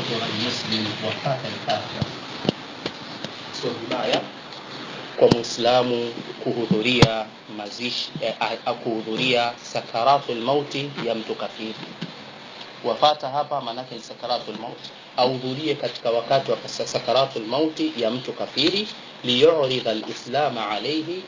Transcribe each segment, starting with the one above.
حضر المسلم وفاة الكافر sio vibaya kwa muislamu kuhudhuria mazishi eh, ah, kuhudhuria sakaratul mauti ya mtu kafiri wafata hapa maanake ni sakaratul mauti ahudhurie katika wakati wa sakaratul mauti ya mtu kafiri liyuridha lislama alaihi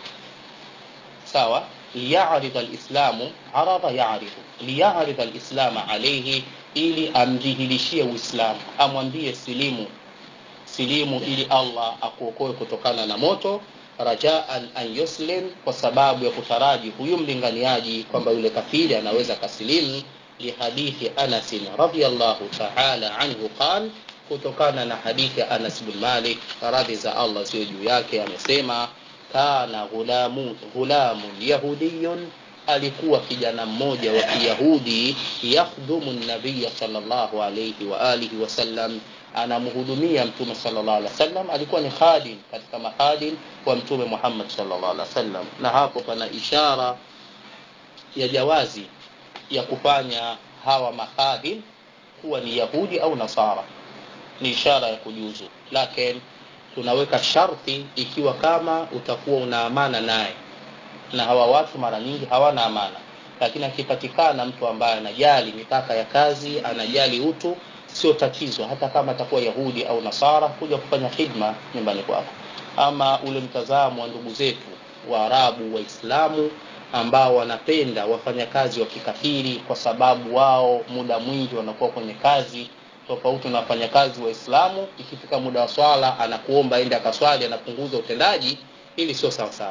sawa liyaridha lislamu aradha yaridhu liyaridha lislama alaihi ili amdhihirishie uislamu amwambie silimu silimu ili allah akuokoe kutokana na moto rajaan an yuslim kwa sababu ya kutaraji huyu mlinganiaji kwamba yule kafiri anaweza kasilimu lihadithi anasin radiallahu taala anhu qal kutokana na hadithi ya anas bin malik radhi za allah ziwe juu yake amesema kana ghulamu, ghulamun yahudiyun alikuwa kijana mmoja wa kiyahudi yakhdhumu nabiya salllahu alaihi waalihi wasallam anamhudumia mtume sallallahu alaihi wasallam alikuwa ni khadim katika makhadim wa mtume Muhammad sallallahu alaihi wasallam na hapo pana ishara ya jawazi ya kufanya hawa makhadim kuwa ni yahudi au nasara ni ishara ya kujuzu lakini tunaweka sharti ikiwa kama utakuwa una amana naye na hawa watu mara nyingi hawana amana lakini akipatikana mtu ambaye anajali mipaka ya kazi anajali utu sio tatizo hata kama atakuwa yahudi au nasara kuja kufanya khidma nyumbani kwako ama ule mtazamo wa ndugu zetu waarabu waislamu ambao wanapenda wafanyakazi wa kikafiri kwa sababu wao muda mwingi wanakuwa kwenye kazi tofauti na wafanyakazi waislamu ikifika muda wa swala anakuomba ende akaswali anapunguza utendaji ili sio sawasawa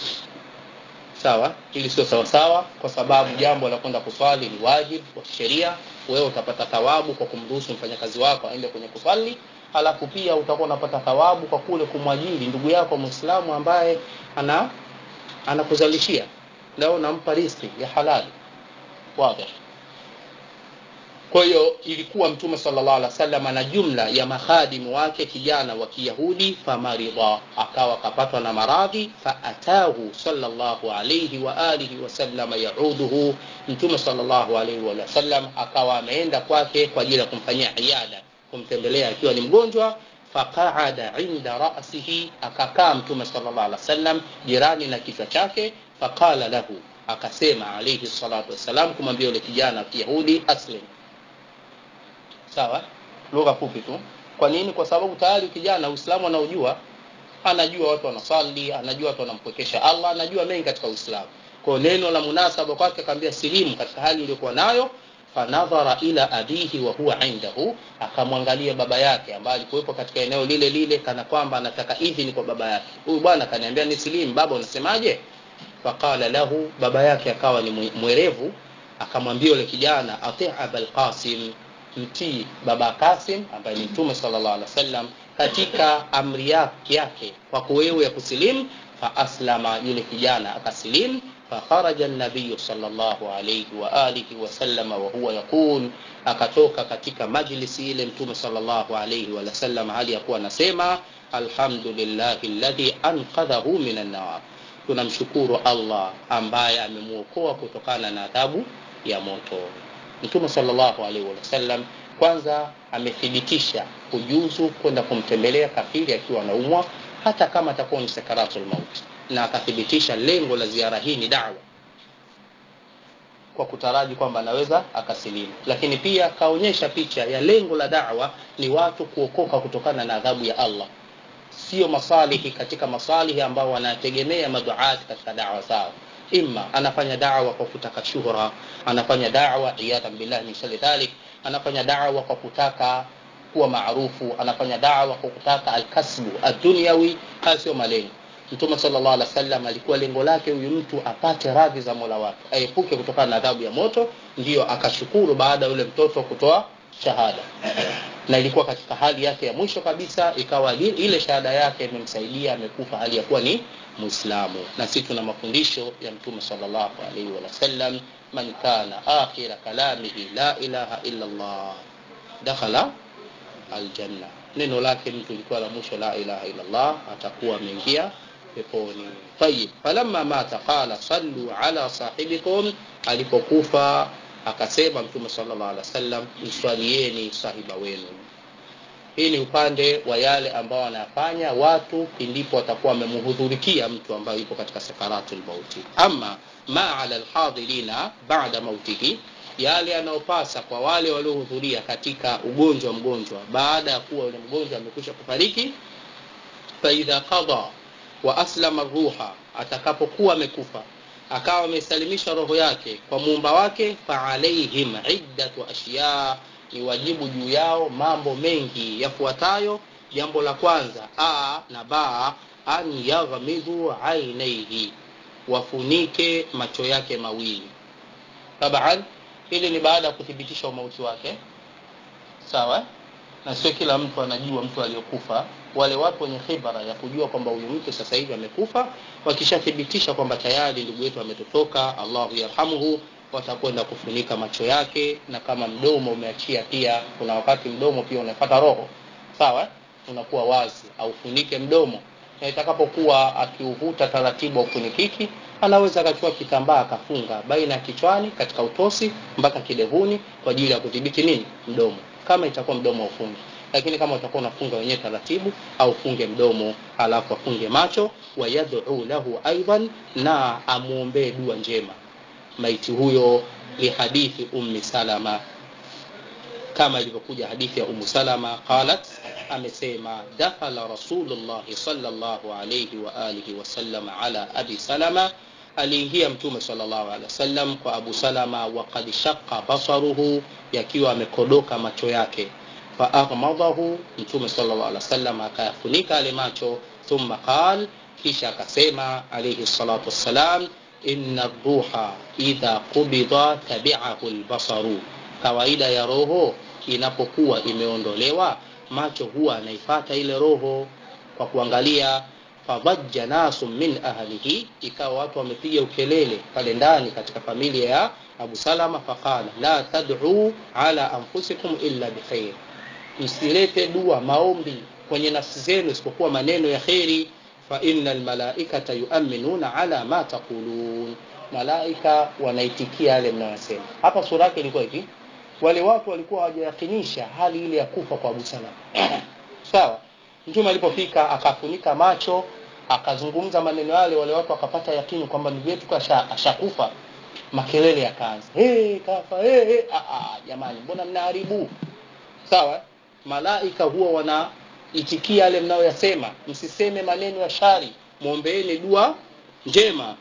sawa ili sio sawasawa kwa sababu jambo la kwenda kuswali ni wajibu wa kisheria wewe utapata thawabu kwa kumruhusu mfanyakazi wako aende kwenye kuswali halafu pia utakuwa unapata thawabu kwa kule kumwajiri ndugu yako mwislamu ambaye ana anakuzalishia leo unampa riski ya halali wazi kwa hiyo ilikuwa mtume sallallahu alaihi wasallam na jumla ya mahadimu wake kijana wa kiyahudi famaridha akawa kapatwa na maradhi faatahu sallallahu alaihi wa alihi wasallama yauduhu mtume sallallahu alaihi wasallam akawa ameenda kwake kwa ajili ya kumfanyia iada kumtembelea akiwa ni mgonjwa faqaada inda rasihi akakaa mtume sallallahu alaihi wasallam jirani na kichwa chake faqala lahu akasema alaihi salatu wassalam kumwambia yule kijana wa kiyahudi aslim sawa lugha fupi tu kwa nini kwa sababu tayari kijana uislamu anaujua anajua watu wanasali anajua watu wanampwekesha allah anajua mengi katika uislamu kwa neno la munasaba kwake akaambia silimu katika hali iliyokuwa nayo fanadhara ila abihi wa huwa indahu akamwangalia baba yake ambaye alikuwepo katika eneo lile lile kana kwamba anataka idhini kwa baba yake huyu bwana akaniambia ni silimu baba unasemaje faqala lahu baba yake akawa ni mwerevu akamwambia yule kijana ati abul qasim mtii baba Kasim ambaye ni Mtume sallallahu alaihi wasallam katika amri yake kwako wewe ya kusilimu fa aslama yule kijana akasilimu فخرج النبي صلى الله عليه وآله وسلم وهو يقول akatoka katika majlisi ile mtume sallallahu alayhi wa sallam hali ya kuwa anasema alhamdulillahi alladhi anqadhahu minan nar tunamshukuru Allah ambaye amemuokoa kutokana na adhabu ya moto mtume sallallahu alaihi wasallam kwanza amethibitisha kujuzu kwenda kumtembelea kafiri akiwa anaumwa hata kama atakuwa ni sakaratul maut na akathibitisha lengo la ziara hii ni dawa kwa kutaraji kwamba anaweza akasilimu lakini pia kaonyesha picha ya lengo la dawa ni watu kuokoka kutokana na adhabu ya allah sio masalihi katika masalihi ambao wanategemea maduati katika dawa zao imma anafanya dawa kwa kutaka shuhra anafanya dawa iyadhan billahi min shari dhalik anafanya dawa kwa kutaka kuwa maarufu anafanya dawa kwa kutaka alkasbu adunyawi haya sio malengo mtume sallallahu alaihi wasallam alikuwa lengo lake huyu mtu apate radhi za mola wake aepuke kutokana na adhabu ya moto ndiyo akashukuru baada ya yule mtoto kutoa shahada na ilikuwa katika hali yake ya mwisho kabisa ikawa ile shahada yake imemsaidia amekufa hali ya kuwa ni muislamu na sisi tuna mafundisho ya mtume sallallahu alaihi wasallam man kana akhira kalamihi la ilaha illa allah dakhala aljanna neno lake mtu likuwa la mwisho la ilaha illa allah atakuwa ameingia peponi tayib falamma mata qala sallu ala sahibikum alipokufa akasema mtume sallallahu alaihi wasallam mswalieni sahiba wenu hii ni upande wa yale ambao wanafanya watu pindipo watakuwa wamemhudhurikia mtu ambaye yupo katika sakaratul mauti ama ma ala alhadhirina ba'da mautihi yale yanayopasa kwa wale waliohudhuria katika ugonjwa wa mgonjwa baada ya kuwa yule mgonjwa amekwisha kufariki faidha qada wa aslama ruha atakapokuwa amekufa akawa amesalimisha roho yake kwa muumba wake faalaihim iddatu ashyaa ni wajibu juu yao mambo mengi yafuatayo jambo la kwanza a na ba an yaghmidhu ainaihi wafunike macho yake mawili taban hili ni baada ya kuthibitisha umauti wake sawa na sio kila mtu anajua mtu aliyokufa wale watu wenye khibara ya kujua kwamba huyu mtu sasa hivi amekufa wakishathibitisha kwamba tayari ndugu yetu ametotoka allahu yarhamuhu watakwenda kufunika macho yake na kama mdomo umeachia pia kuna wakati mdomo pia unapata roho sawa unakuwa wazi aufunike mdomo na itakapokuwa akiuvuta taratibu aufunikiki anaweza akachukua kitambaa akafunga baina ya kichwani katika utosi mpaka kidevuni kwa ajili ya kudhibiti nini mdomo kama itakuwa mdomo ufungi lakini kama utakuwa unafunga wenyewe taratibu au funge mdomo alafu afunge macho wayad'u lahu aidan na amwombee dua njema maiti huyo lihadithi ummi salama kama ilivyokuja hadithi ya umu salama qalat amesema dakhala rasulullah sallallahu alayhi wa alihi wasallam ala abi salama aliingia mtume sallallahu alaihi wasallam kwa abu salama waqad shaqqa basaruhu yakiwa amekodoka macho yake faaghmadahu mtume sallallahu alaihi wasallam akayafunika yale macho thumma qal kisha akasema alayhi salatu wassalam inna ruha idha qubida tabi'ahu albasaru kawaida ya roho inapokuwa imeondolewa macho huwa anaifata ile roho kwa kuangalia fadhajja nasu min ahlihi ikawa watu wamepiga ukelele pale ndani katika familia ya Abu Salama faqala la tad'u ala anfusikum illa bikhair msilete dua maombi kwenye nafsi zenu isipokuwa maneno ya kheri fa innal malaikata yu'minuna ala ma taqulun malaika wanaitikia yale mnayosema hapa sura yake ilikuwa hivi wale watu walikuwa hawajayakinisha hali ile ya kufa kwa Abu Salama sawa mtume alipofika akafunika macho akazungumza maneno yale wale watu wakapata yakini kwamba ndugu yetu ashakufa makelele yakaanza hey, kafa hey, hey. Ah, ah, jamani mbona mnaharibu sawa malaika huwa wanaitikia yale mnayoyasema msiseme maneno ya shari muombeeni dua njema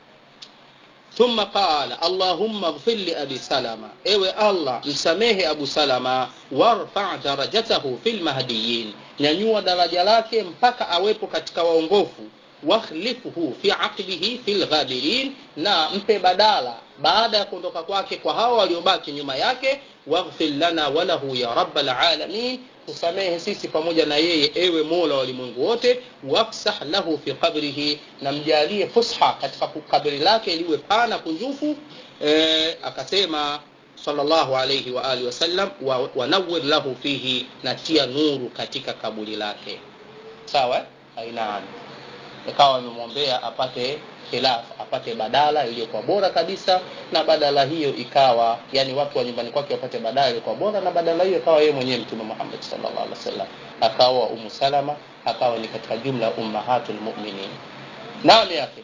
ثم قال اللهم اغفر لأبي سلمة ewe Allah msamehe Abu Salama warfa darajatahu fil mahdiyin nyanyua daraja lake mpaka awepo katika waongofu wakhlifuhu fi aqbihi fil ghabirin na mpe badala baada ya kuondoka kwake kwa hao waliobaki nyuma yake waghfir lana walahu ya rabbal alamin tusamehe sisi pamoja na yeye ewe mola wa ulimwengu wote wafsah lahu fi qabrihi na mjalie fusha katika kabri lake liwe pana kunjufu e, akasema sallallahu alayhi wa alihi wasallam wa, wanawwir lahu fihi na tia nuru katika kaburi lake sawa aina ikawa amemwombea apate khilaf apate badala iliyokuwa bora kabisa na badala hiyo ikawa yani watu wa nyumbani kwake wapate badala iliyokuwa bora na badala hiyo ikawa yeye mwenyewe mtume Muhammad sallallahu alaihi wasallam akawa umu salama akawa ni katika jumla ummahatul mu'minin naam yake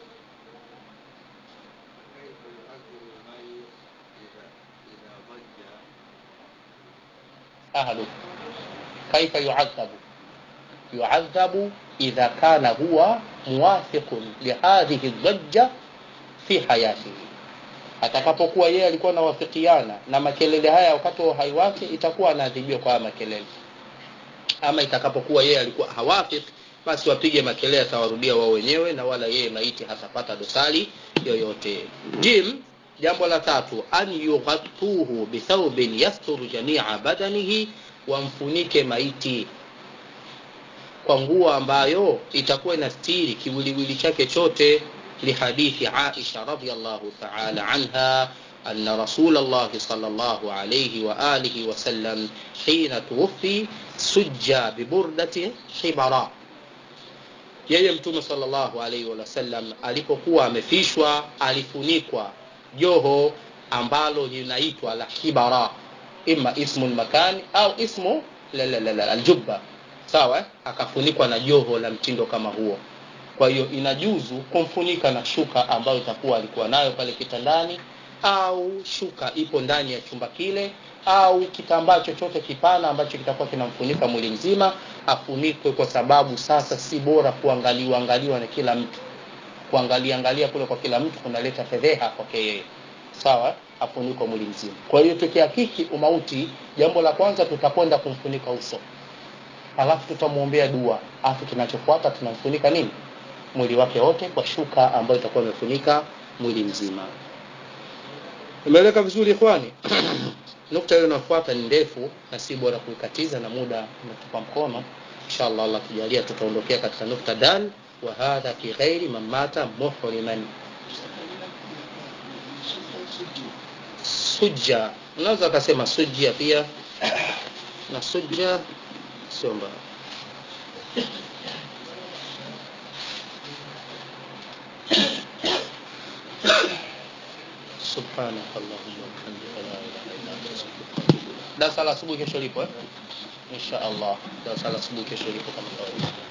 ahlu kaifa yu'adhabu yu'adhabu idha kana huwa muwafiqun lihadhihi dhajja fi hayatihi atakapokuwa yeye alikuwa anawafikiana na makelele haya wakati wa uhai wake itakuwa anaadhibiwa kwa haya makelele ama itakapokuwa yeye alikuwa hawafik basi wapige makelele atawarudia wao wenyewe na wala yeye maiti hatapata dosari yoyote jim jambo la tatu an yughattuhu bithawbin yasturu jamia badanihi wamfunike maiti kwa nguo ambayo itakuwa inastiri kiwiliwili chake chote lihadithi Aisha radhiyallahu ta'ala anha أن رسول الله صلى الله عليه وآله وسلم حين توفي سجى ببردة حبراء yeye mtume sallallahu alaihi wasallam alipokuwa amefishwa alifunikwa joho ambalo linaitwa la kibara ima ismu lmakani au ismu la, la, la, la, aljubba sawa eh? akafunikwa na joho la mtindo kama huo kwa hiyo inajuzu kumfunika na shuka ambayo itakuwa alikuwa nayo pale kitandani au shuka ipo ndani ya chumba kile au kitambaa chochote kipana ambacho kitakuwa kinamfunika mwili mzima afunikwe kwa sababu sasa si bora kuangaliwa angaliwa na kila mtu kuangalia angalia kule kwa kila mtu kunaleta fedheha kwake yeye sawa afunikwe mwili mzima kwa hiyo tukihakiki umauti jambo la kwanza tutakwenda kumfunika uso alafu tutamwombea dua alafu kinachofuata tunamfunika nini mwili wake wote kwa shuka ambayo itakuwa imefunika mwili mzima umeeleka vizuri ikhwani nukta hiyo inayofuata ni ndefu na si bora kuikatiza na muda umetupa mkono inshallah allah tujalia tutaondokea katika nukta dal wa hadha fi ghairi man mata muhriman suja unaweza akasema sujia pia na suja sio mbaya سبحانك اللهم وبحمدك لا اله الا انت استغفرك darasa la asubuhi kesho lipo eh? insha allah darasa la asubuhi kesho lipo kama kawaida